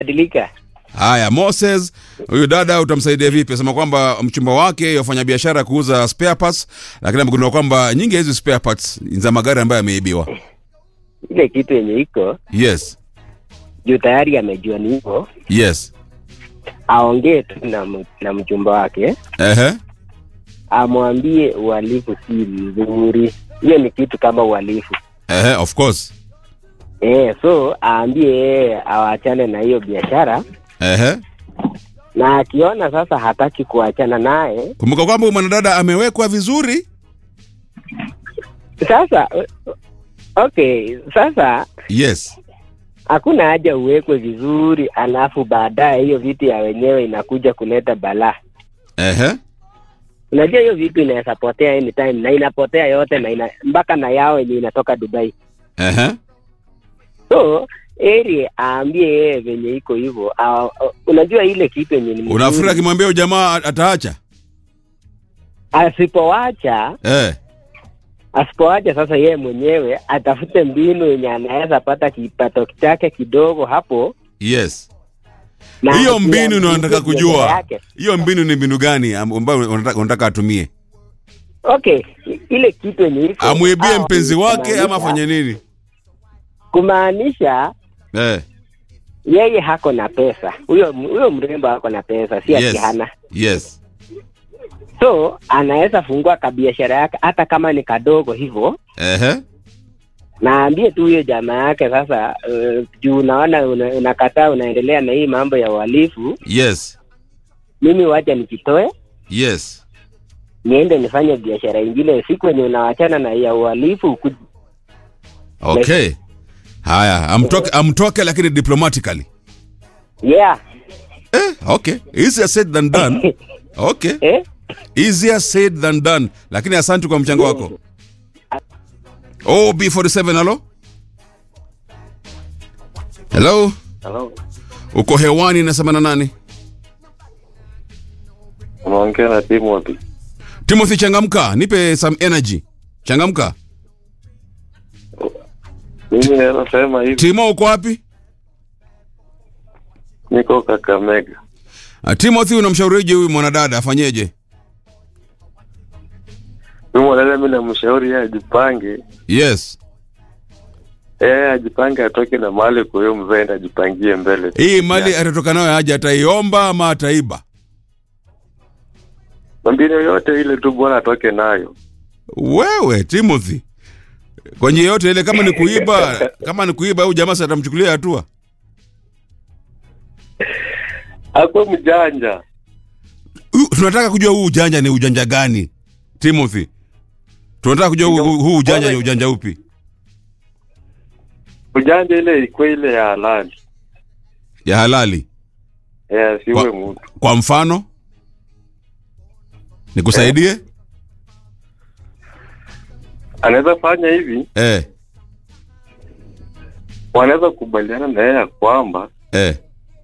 badilika. Haya, Moses, huyu dada utamsaidia vipi? Sema kwamba mchumba wake yafanya biashara ya kuuza spare parts, lakini amegundua kwamba nyingi ya hizi spare parts ni za magari ambayo yameibiwa. Ile kitu yenye iko Yes, juu tayari amejua ni hivyo, yes, aongee tu na, m- na mchumba wake, ehe, amwambie uhalifu si mzuri. Hiyo ni kitu kama uhalifu ehe, of course, eh, so aambie yeye awachane na hiyo biashara, ehe. na akiona sasa hataki kuachana naye, Kumbuka kwamba huyu mwanadada amewekwa vizuri. sasa okay, sasa Yes, hakuna haja uwekwe vizuri, alafu baadaye hiyo vitu ya wenyewe inakuja kuleta balaa. ehe, Unajua hiyo vitu inaweza potea anytime na inapotea yote na ina, mpaka na yao yenye inatoka Dubai. ehe, So eri aambie yeye venye iko hivyo. a- a- Unajua ile kitu yenye ni unafikiri mzuri, akimwambia huyu jamaa ataacha? asipowacha Eh, asipowacha sasa yeye mwenyewe atafute mbinu yenye anaweza pata kipato chake kidogo hapo. yes. na Hiyo pia mbinu ndio mzunguke nataka biashara kujua. yake. Hiyo mbinu ni mbinu gani am- ambayo unataka, unataka atumie? Okay, i- ile kitu yenye iko Amwibie au- mpenzi wake ama kumaanisha- afanye nini? kumaanisha Eh, yeye hako na pesa, huyo huyo mrembo hako na pesa, si ati yes, hana. yes, So anaweza fungua kabiashara yake hata kama ni kadogo hivyo, ehe, naambie tu huyo jamaa yake sasa. Uh, juu unaona una, unakataa unaendelea na hii mambo ya uhalifu, yes, mimi wacha nikitoe yes. niende nifanye biashara ingine, siku yenye unawachana na ya uhalifu uku- Okay. Haya, amtoke, amtoke lakini diplomatically. yeah Eh, okay. Easier said than done. Okay. eh? Easier said than done. Lakini asante kwa mchango wako. OB47 halo? Hello? Hello. Uko hewani nasema na nani? Unaongea na Timothy. Timothy changamka, nipe some energy. Changamka. Mimi naweza sema hivi, Timo uko wapi? niko Kakamega. Uh, Timothy unamshaurije huyu mwanadada afanyeje? Mimi mwanadada, mimi namshauri yeye ajipange, Yes. yeye ajipange, atoke na mali kwa hiyo mzee, na ajipangie mbele. Hii mali atatoka nayo aje ataiomba ama ataiba? Mbinu yoyote ile tu bwana atoke nayo. Wewe Timothy, kwa njia yote ile, kama ni kuiba, kama ni kuiba, huyu jamaa sasa atamchukulia hatua. Akuwe mjanja. Huyu- Tunataka kujua huu ujanja ni ujanja gani, Timothy? Tunataka kujua huu, huu huu ujanja ni ujanja upi? Ujanja ile ikuwe ile ya halali. Ya halali. Eh, siwe Kwa, mtu. kwa mfano nikusaidie? Anaweza fanya hivi, Eh, wanaweza kukubaliana na yeye ya kwamba eh,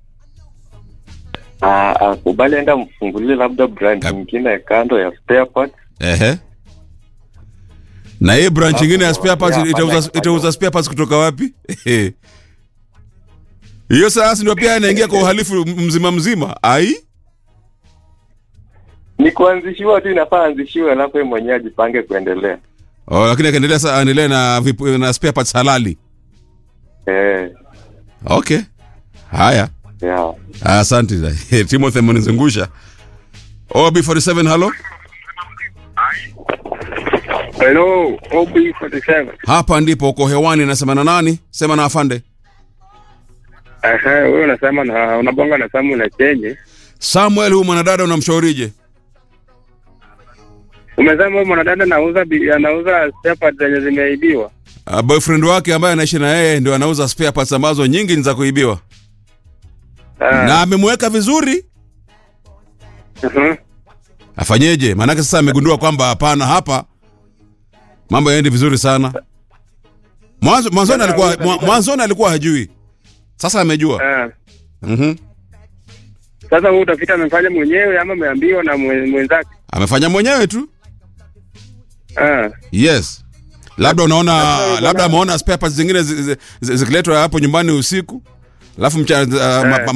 ah, akubali aenda mfungulie labda brand Kab- nyingine kando ya spare parts. ehe. Na hii branch nyingine ya spare parts Yeah, itauza, fanya- itauza spare parts kutoka wapi? Hiyo sasa ndio pia anaingia kwa uhalifu mzima mzima. Ai? Ni kuanzishiwa tu, inafaa anzishiwe, alafu yeye mwenyewe ajipange kuendelea. Oh, lakini akaendelea sasa aendelee na vipu, na spare parts halali. Eh, Okay. Haya. yeah. Asante. Timothy amenizungusha. OB47 halo. Hello, OB47. Hapa ndipo uko hewani nasema na nani? Sema na afande. Ehe, wewe unasema na unabonga na Samu na Chenye. Samuel huyu mwanadada unamshaurije? Umesema huyu mwanadada anauza bi- anauza spare parts zenye zimeibiwa. Uh, boyfriend wake ambaye anaishi na yeye ndio anauza spare parts ambazo nyingi ni za kuibiwa. Ah, Na amemweka vizuri. mhm. Afanyeje? Maanake sasa amegundua kwamba hapana hapa mambo yaendi vizuri sana. Mwanzo mwanzoni alikuwa mwa- mwanzoni alikuwa hajui. Sasa amejua. Ah. Mhm. Sasa wewe utafiti amefanya mwenyewe ama ameambiwa na mwe- mwenzake? Amefanya mwenyewe tu. Ah. Yes. Labda unaona Sasa, labda bwana- ameona spare parts zingine zi- zi- zi- zikiletwa hapo nyumbani usiku. alafu mcha, uh, ma, Eh.